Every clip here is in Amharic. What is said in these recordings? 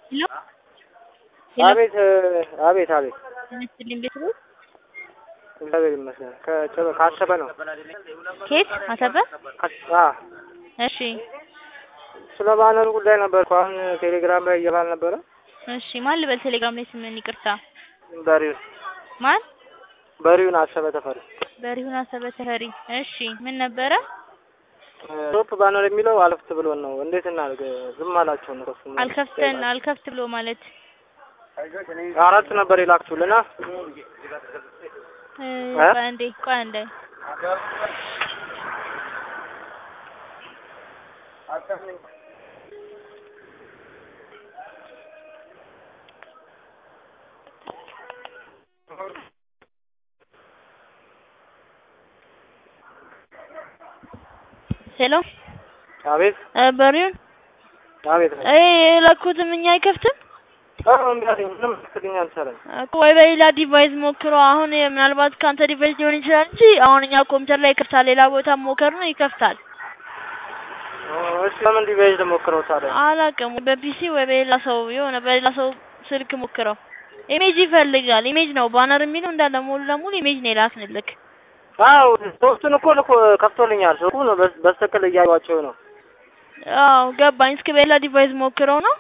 ሄሎ አቤት አቤት አቤት ይመስልኝ ቤተሰቦች እግዚአብሔር ይመስገን ከጨበ ካሰበ ነው ከየት አሰበ አ እሺ ስለ ባነሩ ጉዳይ ነበር እኮ አሁን ቴሌግራም ላይ እየባል ነበረ እሺ ማን ልበል ቴሌግራም ላይ ስምን ይቅርታ በሪውን ማን በሪውን አሰበ ተፈሪ በሪሁን አሰበ ተፈሪ እሺ ምን ነበረ ቶፕ ባነር የሚለው አለፍት ብሎን ነው እንዴት እናድርግ ዝም አላቸው ነው እሱ አልከፍተን አልከፍት ብሎ ማለት አራት ነበር የላክችሁልና እ እ? ቆይ አንዴ ቆይ አንዴ ሄሎ አቤት እ በሪሁን አቤት እ የላኩትም እኛ አይከፍትም አሁን እንዲያለኝ ምንም ስልኝ አልቻለም እኮ ወይ በሌላ ዲቫይስ ሞክሮ አሁን ምናልባት ከአንተ ዲቫይስ ሊሆን ይችላል እንጂ አሁን እኛ ኮምፒውተር ላይ ይከፍታል። ሌላ ቦታ ሞከር ነው ይከፍታል። እሺ ለምን ዲቫይስ ሞክረው ታዲያ አላውቅም በፒሲ ወይ በሌላ ሰው የሆነ በሌላ ሰው ስልክ ሞክረው። ኢሜጅ ይፈልጋል። ኢሜጅ ነው ባነር የሚለው እንዳለ ሙሉ ለሙሉ ኢሜጅ ነው የላክንልክ። አዎ ሶስቱን እኮ ልኮ ከፍቶልኛል ስልኩ ነው በስ- በስተክል እያዩዋቸው ነው አዎ ገባኝ። እስኪ በሌላ ዲቫይስ ሞክረው ነው።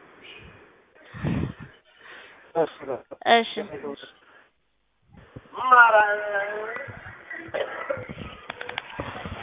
እሺ በቃ። እሺ ማራ